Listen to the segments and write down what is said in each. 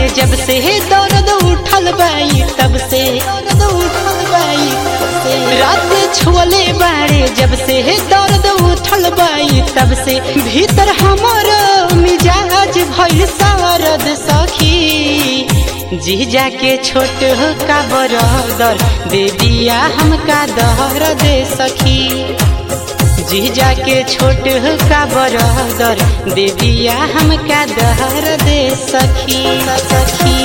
बाड़े जब से दर्द उठल बाई तब से दर्द उठल बाई तब से रात छुअले बाड़े जब से दर्द उठल बाई तब से भीतर हमर मिजाज भइल सरद सखी जीजा के छोट का बरदर दे दिया हमका दहर दे सखी जीजा के छोट का बरदर दे दिया हमका दहर दे सखी सखी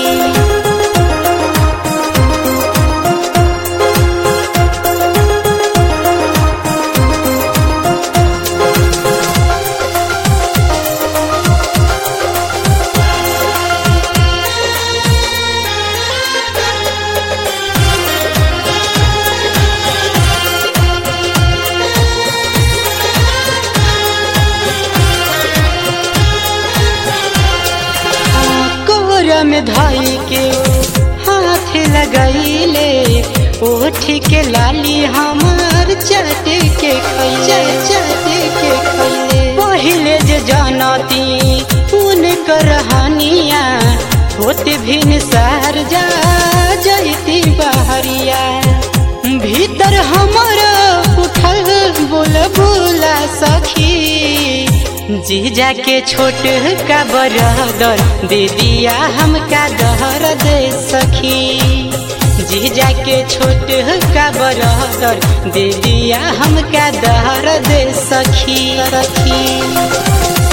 कोहरा में धाई के हाथ लगैले ओठ के लाली हमार चट के खैले चट के खैले पहिले जे जानती उन करहानिया होत भिन सार जा जैती बहरिया भीतर हमर उठल बोल बोला सखी जीजा के छोट का बरदर दे दिया हमका दहर दे सखी जीजा के छोट का बरदर दे दिया हमका दहर दे सखी सखी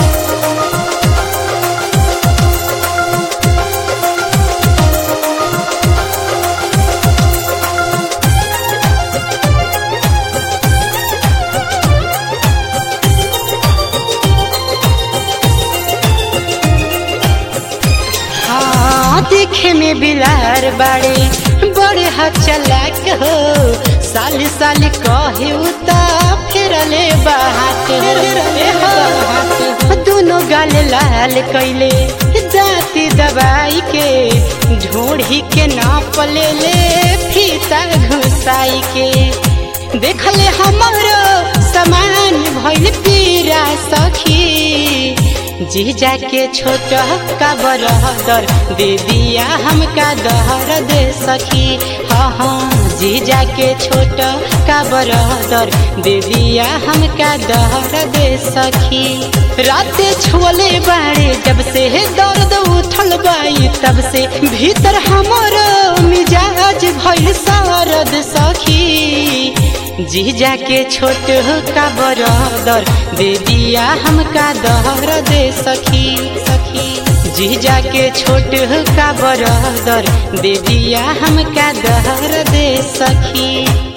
हाँ देखे में बिलार बाड़े बड़े हचलाक हो साल साल कहे उता फेरले बात दोनों गाल लाल कैले दाती दबाई के ढोढ़ी के नाप ले ले फीता घुसाई के देखले हमारो समान भइल पीरा सखी जीजा के छोट का बरदर दे दिया हमका दहर दे सखी हाँ हाँ जीजा के छोट का बरदर दे दिया हमका दहर दे सखी रात छुअले बाड़े जब से दर्द उठल बाई तब से भीतर हमर मिजाज भइल सरद सखी जीजा के छोट का बरदर दे दिया हमका दहर दे सखी सखी जीजा के छोट का बरदर दे दिया हमका दहर दे सखी